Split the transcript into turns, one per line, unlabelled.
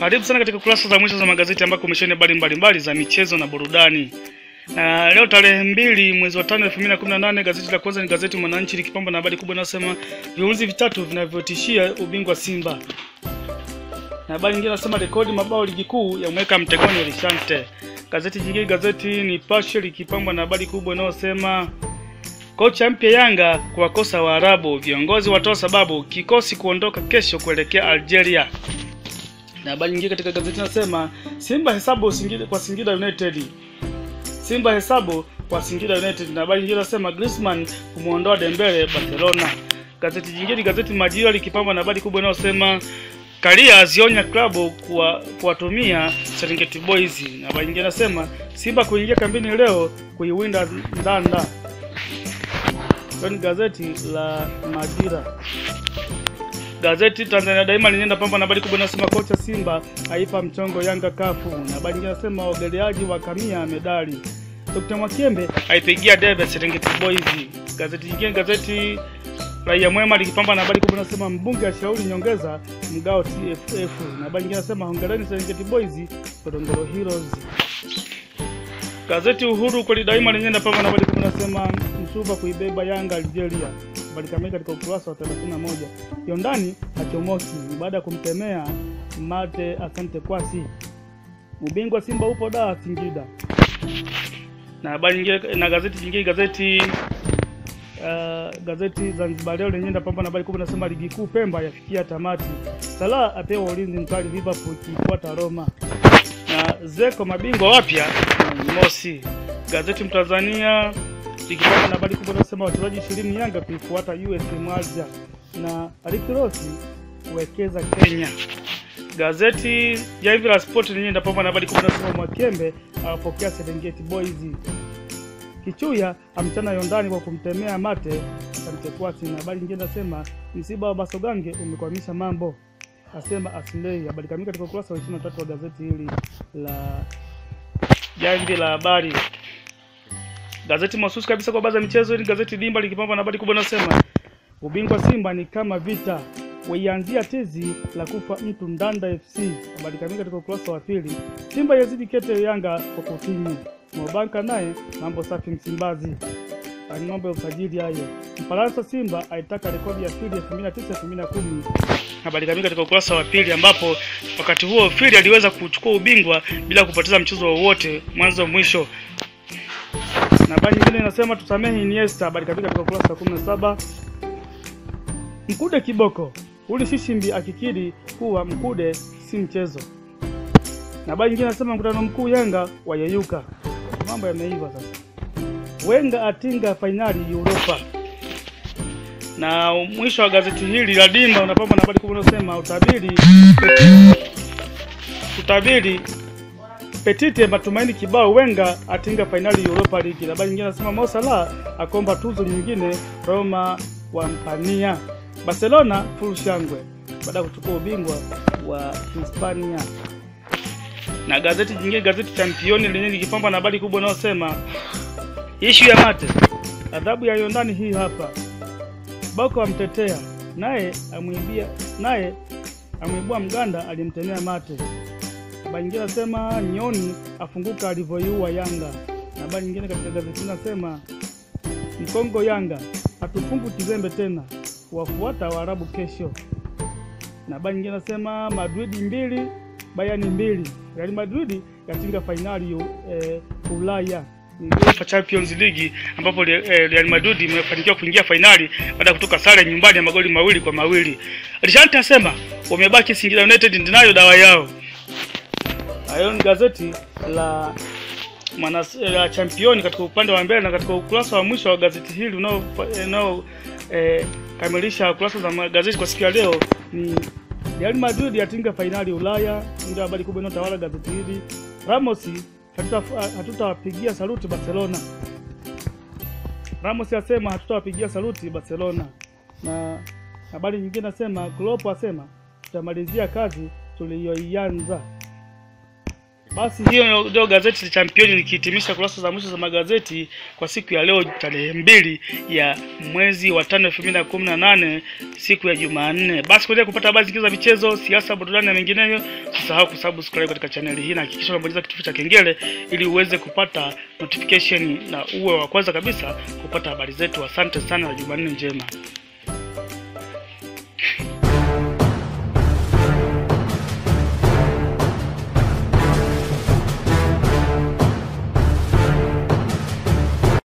Karibu sana katika kurasa za mwisho za magazeti ambako umesheheni habari mbalimbali za michezo na burudani. Na leo tarehe mbili mwezi wa tano elfu mbili na kumi na nane gazeti la kwanza ni gazeti Mwananchi likipamba na habari kubwa inayosema viunzi vitatu vinavyotishia ubingwa Simba, na habari nyingine inasema rekodi mabao ligi kuu yamweka mtegoni Lishante. Gazeti jingine gazeti Nipashe likipambwa na habari kubwa inayosema kocha mpya Yanga kuwakosa Waarabu, viongozi watoa sababu kikosi kuondoka kesho kuelekea Algeria. Na habari nyingine katika gazeti nasema Simba hesabu Singida, kwa Singida United. Simba hesabu kwa Singida United. Na habari nyingine nasema Griezmann kumuondoa Dembele Barcelona. Gazeti jingine gazeti Majira likipambwa na habari kubwa inayosema Karia azionya klabu kuwa- kuwatumia Serengeti Boys. Na habari nyingine nasema Simba kuingia kambini leo kuiwinda Ndanda. Hilo ni gazeti la Majira. Gazeti Tanzania Daima linaenda pamba na habari kubwa inasema kocha Simba aipa mchongo Yanga kafu, na habari nyingine inasema waogeleaji wa kamia medali. Dr. Mwakembe aipigia debe Serengeti Boys. Gazeti jingine gazeti Raia Mwema likipamba na habari kubwa inasema mbunge ashauri nyongeza mgao TFF, na habari nyingine inasema hongereni Serengeti Boys Ngorongoro Heroes. Gazeti Uhuru kweli daima lenyewe napamba na habari kubwa inasema Msuva kuibeba Yanga Algeria. Habari kamili katika ukurasa wa 31. Yondani hachomoki ni baada ya kumtemea mate asante kwasi. Ubingwa Simba upo da Singida. Na habari nyingine na gazeti jingine gazeti uh, gazeti Zanzibar leo lenyewe napamba na habari kubwa inasema ligi kuu Pemba yafikia tamati. Salah apewa ulinzi mkali Liverpool ikifuata Roma na Zeko mabingwa wapya ni Mosi. Gazeti Mtanzania likipata na habari kubwa inasema wachezaji ishirini Yanga kuifuata USM Alger na Rick Ross kuwekeza Kenya. Gazeti Jamvi la Sport lenyewe linapambana na habari kubwa inasema Mwakembe awapokea Serengeti Boys. Kichuya amchana Yondani kwa kumtemea mate Kamtekwasi, na habari nyingine nasema msiba wa Basogange umekwamisha mambo asema Aslei. Habari kamili katika ukurasa wa 23 wa gazeti hili la Jamvi la Habari. Gazeti mahususi kabisa kwa baadhi ya michezo hili gazeti Dimba likipamba na habari kubwa inasema ubingwa Simba ni kama vita waianzia tizi la kufa mtu Ndanda FC. Habari kamili katika ukurasa wa pili. Simba yazidi kete Yanga kwa kutinyi. Mobanka naye mambo safi Msimbazi. Ni mambo ya usajili hayo. Mfaransa Simba aitaka rekodi ya Fili 2009 2010. Habari kamili katika ukurasa wa pili ambapo wakati huo Fili aliweza kuchukua ubingwa bila kupoteza mchezo wowote mwanzo mwisho. Na habari nyingine inasema tusamehe Iniesta. Habari kamili katika ukurasa wa 17. Mkude kiboko uli Shishimbi akikiri kuwa Mkude si mchezo. Na habari nyingine inasema mkutano mkuu Yanga wayeyuka. Mambo yameiva sasa. Wenga atinga fainali Europa. Na mwisho wa gazeti hili la Dimba unapamba na habari kubwa inasema utabiri utabiri Petite matumaini kibao Wenga atinga fainali Europa League. Na habari nyingine inasema Mo Salah akomba tuzo nyingine Roma wampania. Barcelona full shangwe baada ya kuchukua ubingwa wa Hispania. Na gazeti jingine gazeti Championi lenyewe likipamba na habari kubwa inayosema ishu ya mate, adhabu ya Yondani hii hapa. Boko amtetea naye amwibia naye amwibua Mganda alimtemea mate. Habari nyingine nasema Nyoni afunguka alivyoiua Yanga. Na habari nyingine katika gazeti nasema Mkongo Yanga hatufungu kizembe tena, wafuata Waarabu kesho. Na habari nyingine nasema Madrid mbili Bayern mbili, Real Madrid yatinga fainali eh, Ulaya ni UEFA Champions League ambapo Re- eh, Real Madrid imefanikiwa kuingia fainali baada ya kutoka sare nyumbani ya magoli mawili kwa mawili. Alishante asema wamebaki Singida United ndinayo dawa yao. Hayo ni gazeti la mwana la championi katika upande wa mbele na katika ukurasa wa mwisho wa gazeti hili unao unao eh, kamilisha kurasa za magazeti kwa siku ya leo ni Real Madrid yatinga fainali Ulaya, ndio habari kubwa inayotawala gazeti hili. Ramos hatuta- hatutawapigia saluti Barcelona. Ramos asema hatutawapigia saluti Barcelona, na habari nyingine nasema Klopp asema tutamalizia kazi tuliyoianza. Basi hiyo ndio gazeti la Championi likihitimisha kurasa za mwisho za magazeti kwa siku ya leo tarehe mbili ya mwezi wa tano elfu mbili na kumi na nane siku ya Jumanne. Basi kuendelea kupata habari zingine za michezo, siasa, burudani na mengineyo, usisahau kusubscribe katika chaneli hii na hakikisha unabonyeza kitufe cha kengele ili uweze kupata notification na uwe wa kwanza kabisa kupata habari zetu. Asante sana na Jumanne njema.